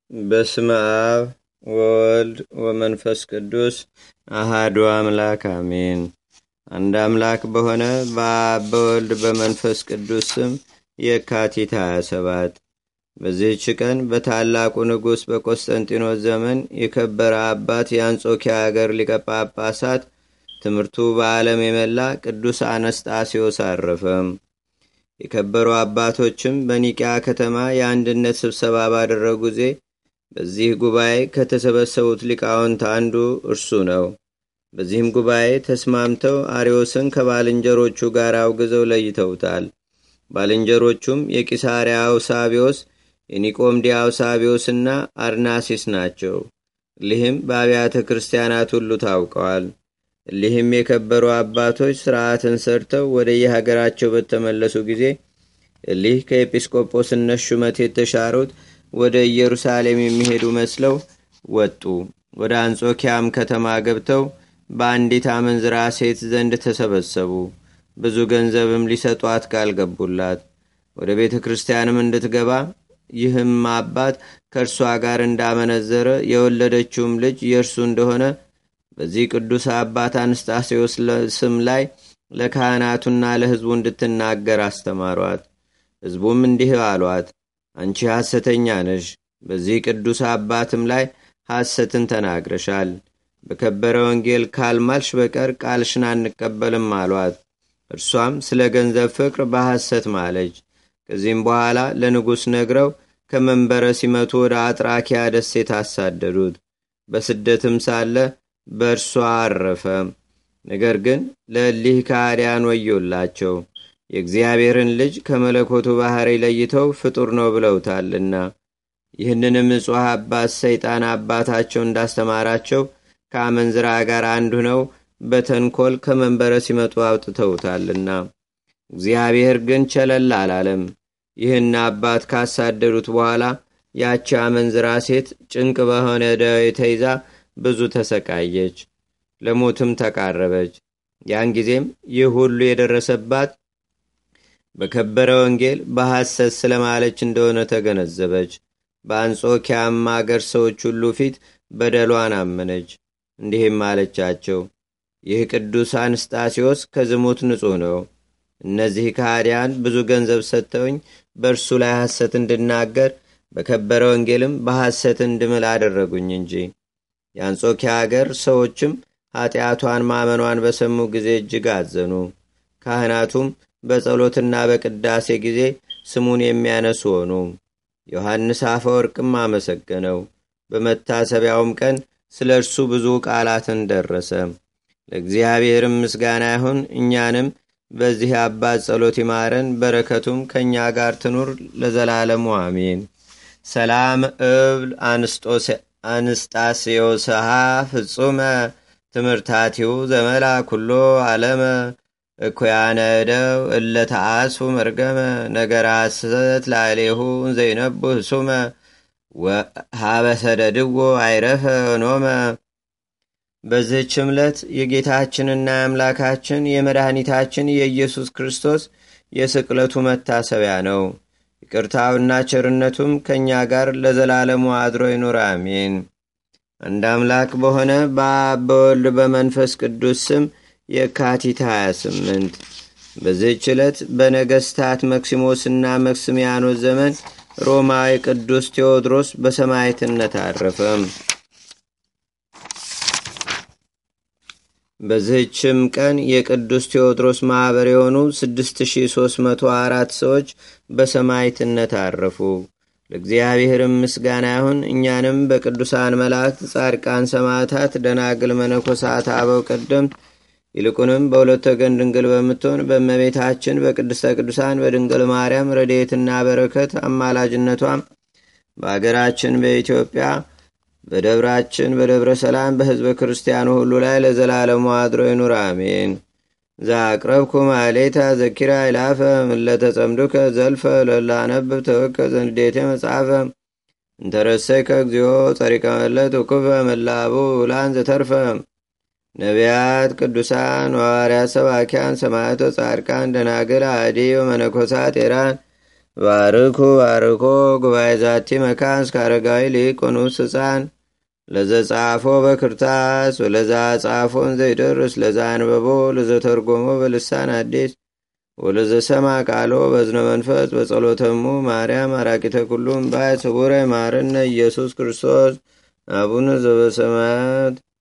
በስመ አብ ወወልድ ወመንፈስ ቅዱስ አሃዱ አምላክ አሜን። አንድ አምላክ በሆነ በአብ በወልድ በመንፈስ ቅዱስ ስም የካቲት 27 በዚህች ቀን በታላቁ ንጉሥ በቆስጠንጢኖስ ዘመን የከበረ አባት የአንጾኪያ አገር ሊቀ ጳጳሳት ትምህርቱ በዓለም የመላ ቅዱስ አነስጣሴዎስ አረፈም። የከበሩ አባቶችም በኒቅያ ከተማ የአንድነት ስብሰባ ባደረጉ ጊዜ በዚህ ጉባኤ ከተሰበሰቡት ሊቃውንት አንዱ እርሱ ነው። በዚህም ጉባኤ ተስማምተው አሪዮስን ከባልንጀሮቹ ጋር አውግዘው ለይተውታል። ባልንጀሮቹም የቂሳሪያ አውሳቢዎስ፣ የኒቆምዲያ አውሳቢዎስና አርናሲስ ናቸው። እሊህም በአብያተ ክርስቲያናት ሁሉ ታውቀዋል። እሊህም የከበሩ አባቶች ሥርዓትን ሰርተው ወደ የሀገራቸው በተመለሱ ጊዜ እሊህ ከኤጲስቆጶስነት ሹመት የተሻሩት ወደ ኢየሩሳሌም የሚሄዱ መስለው ወጡ። ወደ አንጾኪያም ከተማ ገብተው በአንዲት አመንዝራ ሴት ዘንድ ተሰበሰቡ። ብዙ ገንዘብም ሊሰጧት ቃል ገቡላት። ወደ ቤተ ክርስቲያንም እንድትገባ ይህም አባት ከእርሷ ጋር እንዳመነዘረ የወለደችውም ልጅ የእርሱ እንደሆነ በዚህ ቅዱስ አባት አንስጣሴዎስ ስም ላይ ለካህናቱና ለሕዝቡ እንድትናገር አስተማሯት። ሕዝቡም እንዲህ አሏት፣ አንቺ ሐሰተኛ ነሽ፣ በዚህ ቅዱስ አባትም ላይ ሐሰትን ተናግረሻል። በከበረ ወንጌል ካልማልሽ በቀር ቃልሽን አንቀበልም አሏት። እርሷም ስለ ገንዘብ ፍቅር በሐሰት ማለች። ከዚህም በኋላ ለንጉሥ ነግረው ከመንበረ ሲመቱ ወደ አጥራኪያ ደሴት አሳደዱት። በስደትም ሳለ በእርሷ አረፈ። ነገር ግን ለእሊህ ከሃዲያን ወዮላቸው የእግዚአብሔርን ልጅ ከመለኮቱ ባሕሪ ለይተው ፍጡር ነው ብለውታልና። ይህንንም እጹሕ አባት ሰይጣን አባታቸው እንዳስተማራቸው ከአመንዝራ ጋር አንዱ ነው በተንኮል ከመንበረ ሲመጡ አውጥተውታልና። እግዚአብሔር ግን ቸለል አላለም። ይህን አባት ካሳደዱት በኋላ ያቺ አመንዝራ ሴት ጭንቅ በሆነ ደዌ ተይዛ ብዙ ተሰቃየች፣ ለሞትም ተቃረበች። ያን ጊዜም ይህ ሁሉ የደረሰባት በከበረ ወንጌል በሐሰት ስለማለች እንደሆነ ተገነዘበች። በአንጾኪያም አገር ሰዎች ሁሉ ፊት በደሏን አመነች። እንዲህም አለቻቸው፣ ይህ ቅዱስ አንስጣሴዎስ ከዝሙት ንጹሕ ነው። እነዚህ ከሃዲያን ብዙ ገንዘብ ሰጥተውኝ በእርሱ ላይ ሐሰት እንድናገር በከበረ ወንጌልም በሐሰት እንድምል አደረጉኝ እንጂ። የአንጾኪያ አገር ሰዎችም ኀጢአቷን ማመኗን በሰሙ ጊዜ እጅግ አዘኑ። ካህናቱም በጸሎትና በቅዳሴ ጊዜ ስሙን የሚያነሱ ሆኑ። ዮሐንስ አፈወርቅም አመሰገነው። በመታሰቢያውም ቀን ስለ እርሱ ብዙ ቃላትን ደረሰ። ለእግዚአብሔርም ምስጋና ይሁን። እኛንም በዚህ አባት ጸሎት ይማረን፣ በረከቱም ከእኛ ጋር ትኑር ለዘላለሙ አሜን። ሰላም እብል አንስጣስዮስሃ ፍጹመ ትምህርታቲው ዘመላ ኩሎ ዓለመ እኩያነ እደው እለ ተአስፉ መርገመ ነገረ ሐሰት ላዕሌሁ ዘይነቡ ህሱመ ሀበሰደድዎ አይረፈ ኖመ። በዚህች ዕለት የጌታችንና የአምላካችን የመድኃኒታችን የኢየሱስ ክርስቶስ የስቅለቱ መታሰቢያ ነው። ይቅርታውና ቸርነቱም ከእኛ ጋር ለዘላለሙ አድሮ ይኑር፣ አሜን። አንድ አምላክ በሆነ በአብ በወልድ በመንፈስ ቅዱስ ስም የካቲት 28 በዚህች ዕለት በነገስታት መክሲሞስና መክስሚያኖስ ዘመን ሮማዊ ቅዱስ ቴዎድሮስ በሰማዕትነት አረፈም። በዚህችም ቀን የቅዱስ ቴዎድሮስ ማኅበር የሆኑ 6304 ሰዎች በሰማዕትነት አረፉ። ለእግዚአብሔርም ምስጋና ይሁን። እኛንም በቅዱሳን መላእክት፣ ጻድቃን፣ ሰማዕታት፣ ደናግል፣ መነኮሳት፣ አበው ቀደምት ይልቁንም በሁለት ወገን ድንግል በምትሆን በእመቤታችን በቅድስተ ቅዱሳን በድንግል ማርያም ረድኤትና በረከት አማላጅነቷም በአገራችን በኢትዮጵያ በደብራችን በደብረ ሰላም በሕዝበ ክርስቲያኑ ሁሉ ላይ ለዘላለሙ አድሮ ይኑር፣ አሜን። ዛቅረብኩ ማሌታ ዘኪራ ይላፈ ምለተጸምዱከ ዘልፈ ለላነብብ ተወከ ዘንዴቴ መጽሐፈ እንተረሰይከ እግዚኦ ጸሪቀ መለት ውኩፈ መላቡ ውላን ዘተርፈ ነቢያት፣ ቅዱሳን፣ ሐዋርያት፣ ሰባኪያን፣ ሰማዕቶ፣ ጻድቃን፣ ደናግል፣ አዲ ወመነኮሳት ኤራን ባርኩ ባርኮ ጉባኤ ዛቲ መካን እስከ አረጋዊ ሊቅ ኑስ ህፃን ለዘጻፎ በክርታስ ወለዛ ጻፎን ዘይደርስ ለዛ አንበቦ ለዘተርጎሞ በልሳን አዲስ ወለዘሰማ ቃሎ በዝነ መንፈስ በጸሎተሙ ማርያም አራቂተ ኩሉም ባይ ስቡረ ማርነ ኢየሱስ ክርስቶስ አቡነ ዘበሰማያት